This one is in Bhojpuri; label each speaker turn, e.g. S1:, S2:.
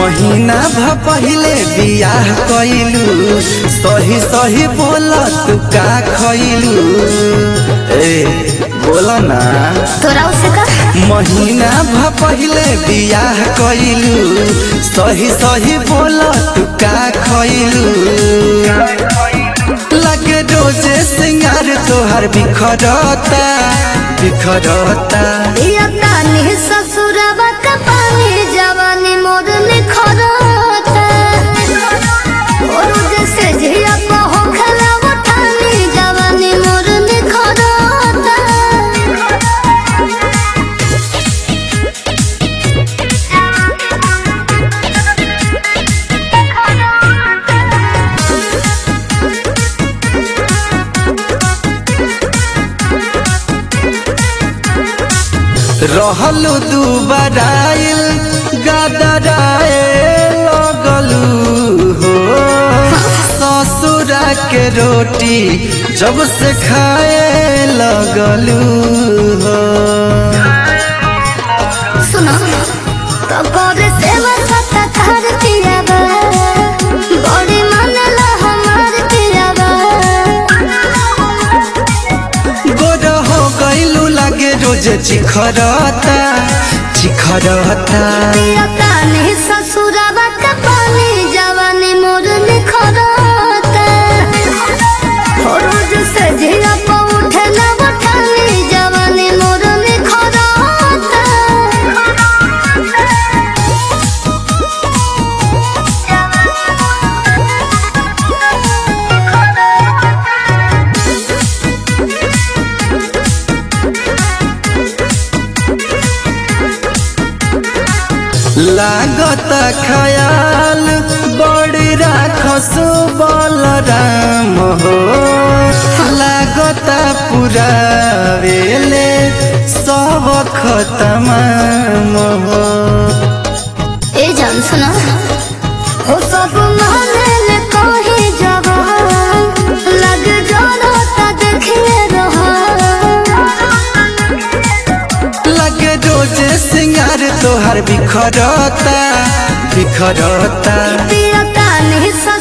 S1: महीना भ पहिले बियाह कइलू सही सही बोल तू का खइलू ए बोल ना
S2: तोरा उसे का
S1: महीना भ पहिले बियाह कइलू सही सही बोल तू का खइलू लगे रोजे सिंगार तोहर बिखरता बिखरता
S2: या तानी ससुरवा का पानी जवानी मोर निखरता और जैसे झिया को हो खला उठानी जवानी मोर निखरता
S1: रहलू दू बराइल गदराए लगलू हो ससुरा के रोटी जब से खाए लगलू हो
S2: सुनो तो करे सेवा सत्ता कर पियाबा बड़ी मनला हमार पियाबा
S1: गोर हो गईलू लगे रोज चिखरता चिखरता
S2: पिया तानी ससुरवा का पानी जवानी मोर निखरता और रोज से झिया को उठे ना उठानी जवानी मोर निखरता
S1: लागत खयाल बड़ी राखस बलराम हो लागत पूरा वेले सब खतमाम हो
S2: ए जान सुना हो सब माने ले कही जवान लग जाना ता देखिए रहा
S1: लगे रोजे सिंगार तोहर बिखरता बिखरता
S2: पिया तानी ससुर